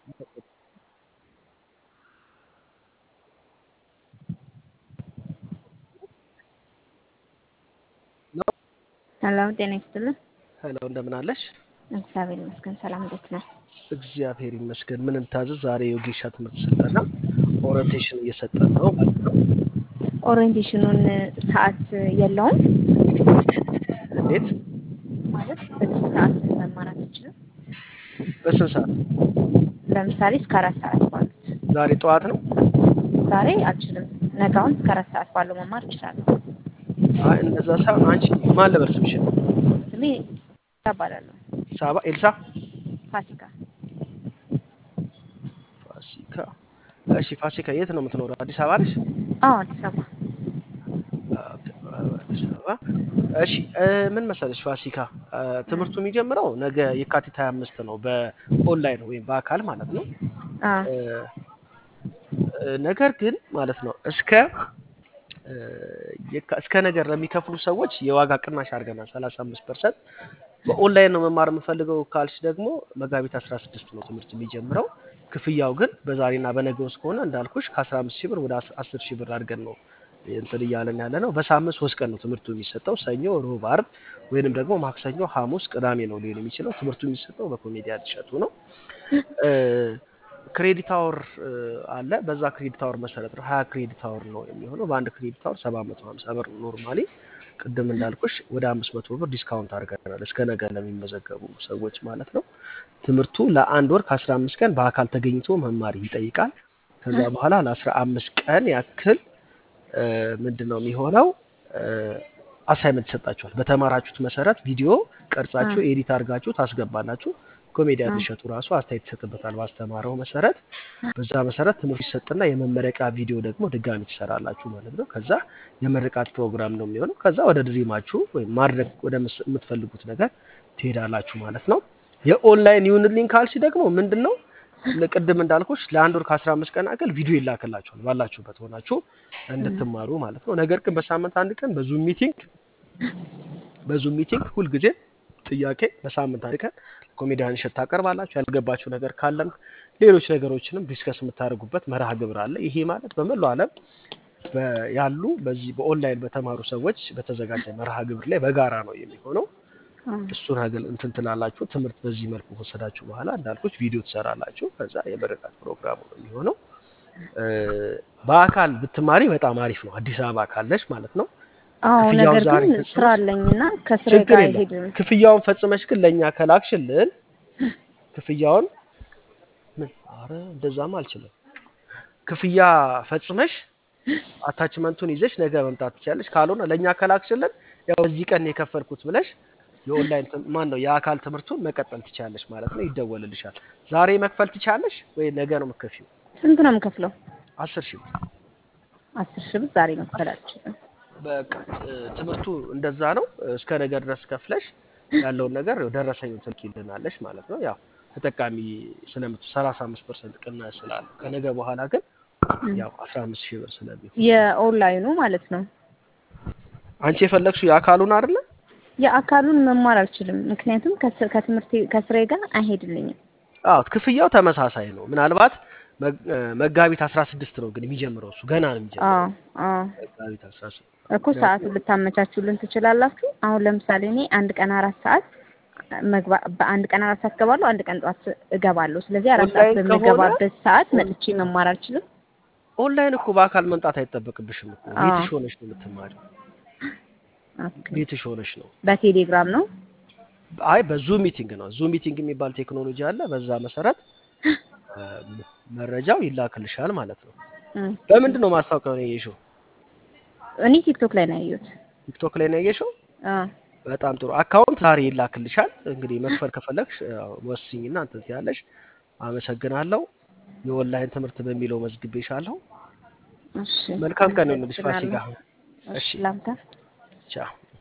ሄሎ ጤና ይስጥልን። ሄሎ እንደምን አለሽ? እግዚአብሔር ይመስገን ሰላም፣ እንዴት ነው? እግዚአብሔር ይመስገን። ምን እንታዘዝ? ዛሬ የወጌሻ ትምህርት ስልጠና ኦሪንቴሽን እየሰጠን ነው ማለት ነው። ኦሪየንቴሽኑን ሰዓት የለውም እንዴት? ማለት በስንት ሰዓት መማር አትችልም? በስንት ሰዓት? ለምሳሌ እስከ አራት ሰዓት ባሉት። ዛሬ ጠዋት ነው? ዛሬ አልችልም፣ ነጋውን እስከ አራት ሰዓት ባለው መማር እችላለሁ። አይ እንደዛ ሳይሆን አንቺ ማን ልበል ስምሽን? ስሜ እባላለሁ ሳባ ኤልሳ ፋሲካ። ፋሲካ። እሺ ፋሲካ የት ነው የምትኖረው? አዲስ አበባ ነሽ? አዎ አዲስ አበባ። አዲስ አበባ። እሺ እ ምን መሰለሽ ፋሲካ እ ትምህርቱ የሚጀምረው ነገ የካቲት 25 ነው በኦንላይን ወይም በአካል ማለት ነው። አዎ እ እ ነገር ግን ማለት ነው እስከ እ የካ- እስከ ነገር ለሚከፍሉ ሰዎች የዋጋ ቅናሽ አድርገናል 35 ፐርሰንት። በኦንላይን ነው መማር የምፈልገው ካልሽ ደግሞ መጋቢት 16 ነው ትምህርት የሚጀምረው። ክፍያው ግን በዛሬና በነገ ውስጥ ከሆነ እንዳልኩሽ ከ15 ሺህ ብር ወደ 10 ሺህ ብር አድርገን ነው እንትን እያለን ያለ ነው። በሳምንት ሶስት ቀን ነው ትምህርቱ የሚሰጠው፣ ሰኞ፣ ሮብ፣ አርብ ወይንም ደግሞ ማክሰኞ፣ ሐሙስ፣ ቅዳሜ ነው ሊሆን የሚችለው። ትምህርቱ የሚሰጠው በኮሜዲያን እሸቱ ነው። እ ክሬዲት አወር እ አለ። በዛ ክሬዲት አወር መሰረት ነው ሀያ ክሬዲት አወር ነው የሚሆነው። በአንድ ክሬዲት አወር ሰባት መቶ ሀምሳ ብር ኖርማሊ። ቅድም እንዳልኩሽ ወደ አምስት መቶ ብር ዲስካውንት አድርገናል እስከ ነገ ለሚመዘገቡ ሰዎች ማለት ነው። ትምህርቱ ለአንድ ወር ከአስራ አምስት ቀን በአካል ተገኝቶ መማር ይጠይቃል። ከዛ በኋላ ለአስራ አምስት ቀን ያክል እ ምንድን ነው የሚሆነው አሳይመንት ይሰጣችኋል። በተማራችሁት መሰረት ቪዲዮ ቀርጻችሁ ኤዲት አድርጋችሁ ታስገባላችሁ። ኮሜዲያን እሸቱ ራሱ አስተያየት ይሰጥበታል ባስተማረው መሰረት። በዛ መሰረት ትምህርት ይሰጥና የመመረቂያ ቪዲዮ ደግሞ ድጋሚ ትሰራላችሁ ማለት ነው። ከዛ የምርቃት ፕሮግራም ነው የሚሆነው። ከዛ ወደ ድሪማችሁ ወይም ማድረግ ወደ ምስ- የምትፈልጉት ነገር ትሄዳላችሁ ማለት ነው። የኦንላይን ይሁንልኝ ካልሽ ደግሞ ምንድን ነው ቅድም እንዳልኩሽ ለአንድ ወር ከአስራ አምስት ቀን አገል ቪዲዮ ይላክላችኋል ባላችሁበት ሆናችሁ እንድትማሩ ማለት ነው። ነገር ግን በሳምንት አንድ ቀን በዙም ሚቲንግ በዙም ሚቲንግ ሁልጊዜ ጥያቄ በሳምንት አንድ ቀን ኮሜዲያን እሸት ታቀርባላችሁ። ያልገባችሁ ነገር ካለም ሌሎች ነገሮችንም ዲስከስ የምታደርጉበት መርሃ ግብር አለ። ይሄ ማለት በመላው ዓለም በ- ያሉ በዚህ በኦንላይን በተማሩ ሰዎች በተዘጋጀ መርሃ ግብር ላይ በጋራ ነው የሚሆነው። እሱን ሀገል እንትን ትላላችሁ። ትምህርት በዚህ መልኩ ከወሰዳችሁ በኋላ እንዳልኩች ቪዲዮ ትሰራላችሁ። ከዛ የምርቃት ፕሮግራሙ ነው የሚሆነው። እ በአካል ብትማሪ በጣም አሪፍ ነው። አዲስ አበባ ካለሽ ማለት ነው። አዎ ክፍያውን ነገር ዛሬ ግን ፈጽመሽ ስራ አለኝና ከስራ ችግር ጋር የለም። አይሄድም። ክፍያውን ፈጽመሽ ግን ለእኛ ከላክሽልን ክፍያውን ምን አረ እንደዛም አልችልም። ክፍያ ፈጽመሽ አታችመንቱን ይዘሽ ነገ መምጣት ትችላለሽ። ካልሆነ ለእኛ ከላክሽልን ያው በዚህ ቀን የከፈልኩት ብለሽ የኦንላይን ትም- ማን ነው የአካል ትምህርቱን መቀጠል ትችላለሽ ማለት ነው። ይደወልልሻል። ዛሬ መክፈል ትችላለሽ ወይ ነገ ነው የምትከፊው? ስንት ነው የምከፍለው? አስር ሺህ ብር አስር ሺህ ብር ዛሬ መክፈል አልችልም። በቃ እ፣ ትምህርቱ እንደዛ ነው። እስከ ነገ ድረስ ከፍለሽ ያለውን ነገር ያው ደረሰኙን ትልኪልናለሽ ማለት ነው። ያው ተጠቃሚ ስለምት 35 ፐርሰንት ቅናሽ ስላለ ከነገ በኋላ ግን ያው 15 ሺህ ብር ስለሚሆን የኦንላይኑ ማለት ነው። አንቺ የፈለግሽው የአካሉን አይደለ? የአካሉን መማር አልችልም፣ ምክንያቱም ከስ- ከትምህርት ከስራዬ ጋር አይሄድልኝም። አዎ ክፍያው ተመሳሳይ ነው። ምናልባት መግ- እ፣ መጋቢት 16 ነው ግን የሚጀምረው እሱ ገና ነው የሚጀምረው አዎ አዎ መጋቢት 16 እኮ ሰዓቱን ልታመቻቹልን ትችላላችሁ። አሁን ለምሳሌ እኔ አንድ ቀን አራት ሰዓት መግባ በአንድ ቀን አራት ሰዓት እገባለሁ፣ አንድ ቀን ጠዋት እገባለሁ። ስለዚህ አራት ሰዓት ኦንላይን ከሆነ በምገባበት ሰዓት መጥቼ መማር አልችልም። ኦንላይን እኮ በአካል መምጣት አይጠበቅብሽም እኮ አዎ ቤትሽ ሆነሽ ነው የምትማሪው። ኦኬ። ቤትሽ ሆነሽ ነው በቴሌግራም ነው። አይ በዙም ሚቲንግ ነው። ዙም ሚቲንግ የሚባል ቴክኖሎጂ አለ። በዛ መሰረት እ፣ መረጃው ይላክልሻል ማለት ነው። እም። በምንድን ነው ማስታወቂያውን ያየሽው? እኔ ቲክቶክ ላይ ነው ያየሁት። ቲክቶክ ላይ ነው ያየሽው? አዎ በጣም ጥሩ። አካውንት ዛሬ ይላክልሻል። እንግዲህ መክፈል ከፈለግሽ ያው ወስኝና እንትን ትያለሽ። አመሰግናለሁ። የኦንላይን ትምህርት በሚለው መዝግቤሻለሁ። እሺ፣ መልካም ቀን ይሁንልሽ ፋሲካ። አመሰግናለሁ። እሺ እሺ ላምታ ቻው።